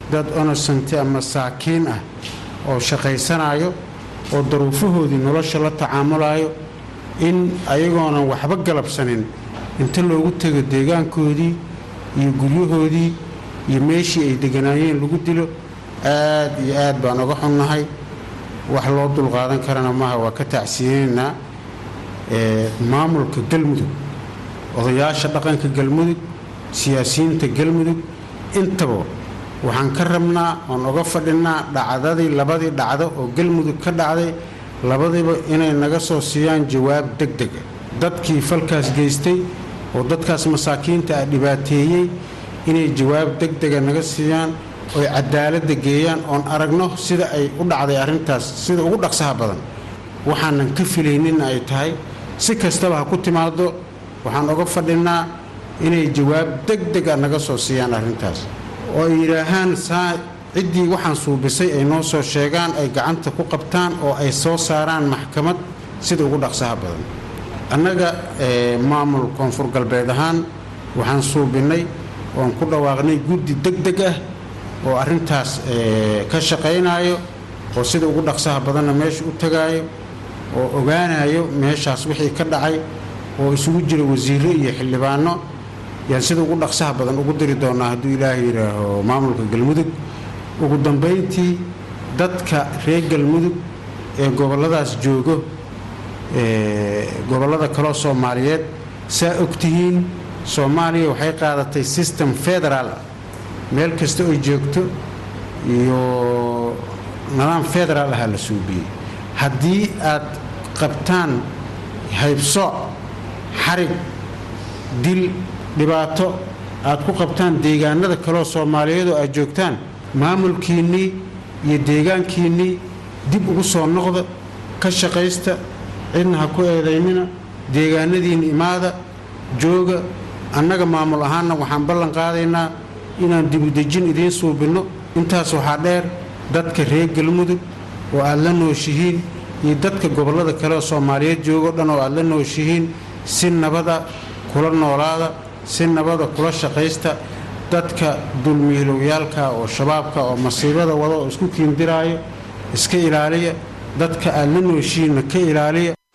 dad onosanti ama saakiin ah oo shaqaysanayo oo daruufahoodii nolosha la tacaamulayo in ayagoonan waxba galabsanin inta loogu tego deegaankoodii iyo guryahoodii iyo meeshii ay deganaayeen lagu dilo aad iyo aad baan uga xunnahay wax loo dulqaadan karana maaha waa ka tacsiyeynaynaa maamulka galmudug odayaasha dhaqanka galmudug siyaasiyiinta galmudug intaba waxaan ka rabnaa oon uga fadhinaa dhacdadii labadii dhacdo oo galmudug ka dhacday labadiiba inay naga soo siiyaan jawaab deg dega dadkii falkaas geystay oo dadkaas masaakiinta ah dhibaateeyey inay jawaab deg dega naga siiyaan oy cadaaladda geeyaan oon aragno sida ay u dhacday arrintaas sida ugu dhaqsaha badan waxaanan ka filayninna ay tahay si kastaba ha ku timaado waxaan uga fadhinaa inay jawaab deg dega naga soo siiyaan arrintaas oo ay yidhaahaan saa ciddii waxaan suubisay ay noo soo sheegaan ay gacanta ku qabtaan oo ay soo saaraan maxkamad sida ugu dhaqsaha badan annaga maamul koonfur galbeed ahaan waxaan suubinnay oon ku dhawaaqnay guddi deg deg ah oo arrintaas ka shaqaynaayo oo sida ugu dhaqsaha badanna meesha u tagaayo oo ogaanayo meeshaas wixii ka dhacay oo isugu jira wasiirro iyo xildhibaano yaan sida ugu dhaqsaha badan ugu diri doonnaa hadduu ilaahay yidhaaho maamulka galmudug ugu dambayntii dadka reer galmudug ee gobolladaas joogo gobollada kaloo soomaaliyeed saa ogtihiin soomaaliya waxay qaadatay system federaal meel kasta oy joogto iyo nidaam federaal ahaa la suubiyey haddii aad qabtaan haybsooc xarig dil dhibaato aad ku qabtaan deegaanada kaleoo soomaaliyeed oo aad joogtaan maamulkiinnii iyo deegaankiinnii dib ugu soo noqda ka shaqaysta cidna ha ku eedaynina deegaanadiinna imaada jooga annaga maamul ahaanna waxaan ballan qaadaynaa inaan dibudejin idiin suubinno intaas waxaa dheer dadka reer galmudug oo aad la nooshihiin iyo dadka gobollada kale oo soomaaliyeed joogo dhan oo aad la nooshihiin si nabada kula noolaada si nabada kula shaqaysta dadka dulmiilowyaalka oo shabaabka oo masiibada wada oo isku kiindiraayo iska ilaaliya dadka aad la nooshihiinna ka ilaaliya